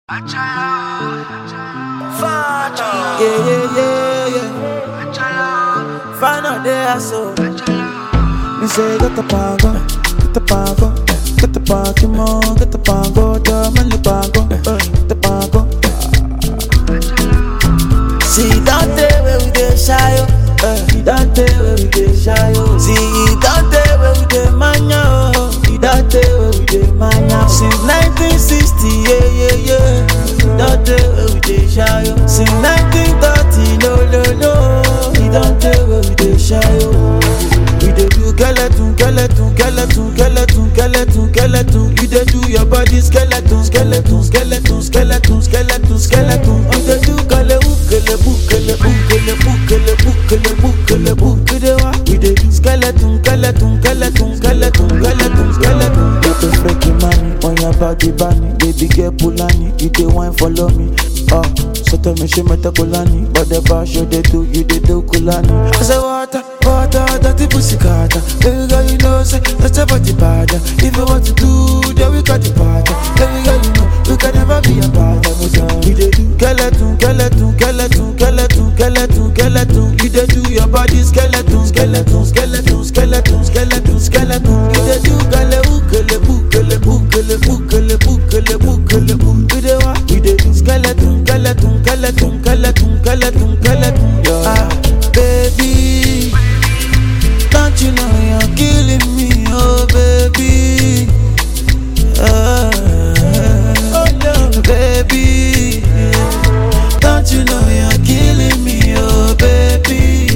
Yeah, yeah, yeah, yeah. Find out there, so. Me say, get the pago, get the pago, get the Pokemon, get the pago, the money pago, uh, get the pago. See, don't tell where we get shy, oh. Uh, you don't tell where we get shy, oh. See, you don't tell where we get mania, oh. You don't tell where we get mania. Since 1960, yeah, yeah, yeah. You don't tell where we get shy, oh. Since 1930, no, no, no. You don't tell where we get shy, oh. We dey do skeleton, skeleton, skeleton, skeleton, skeleton, skeleton. You dey do your body skeleton, skeleton, skeleton, skeleton, skeleton, skeleton. You dey do kale ukele bukele bukele bukele bukele bukele buk. We dey wa, we dey do skeleton, skeleton, skeleton, skeleton, skeleton, skeleton. You dey freaky money on your body bunny, baby girl Pulani. You dey wine follow me, oh. So tell me she meta kulani, but the bash you dey do, you dey do kulani. I say water, water, dirty pussy carter. Baby girl, you know say that's about the bad. If you want to do, then we got the part. Baby girl, you know you can never be a bad. We dey do skeleton, skeleton, skeleton, skeleton, skeleton, skeleton. You dey do your body skeleton, skeleton, skeleton, skeleton, skeleton, skeleton. You dey do gale ukele bukele bukele bukele bukele bukele buk. We dey wa, we dey do skeleton, skeleton, skeleton, skeleton, skeleton, skeleton. Yeah. Ah, baby. Don't you know you're killing me, oh baby? Ah, oh no, baby. Don't you know you're killing me, oh baby?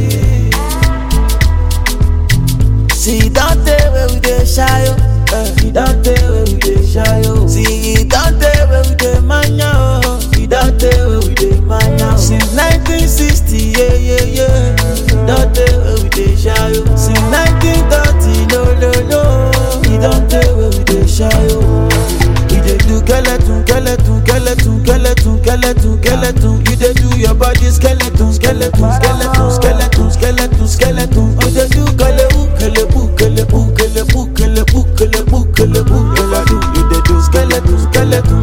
See, don't tell where we dey shy, oh. Uh, you don't tell where we dey shy, oh. See, you don't tell where we dey mania, oh. You don't tell where we dey mania. oh. Since 1960, yeah, yeah, yeah. Don't tell where we dey shy, oh. Since 1930, no, no, no. You don't tell where we dey shy, oh. You dey do skeleton, skeleton, skeleton, skeleton, skeleton, skeleton. You dey do your body skeleton, skeleton, skeleton, skeleton, skeleton, skeleton. You dey do kale ukele bukele bukele bukele bukele bukele bukele do. You dey do skeleton, skeleton,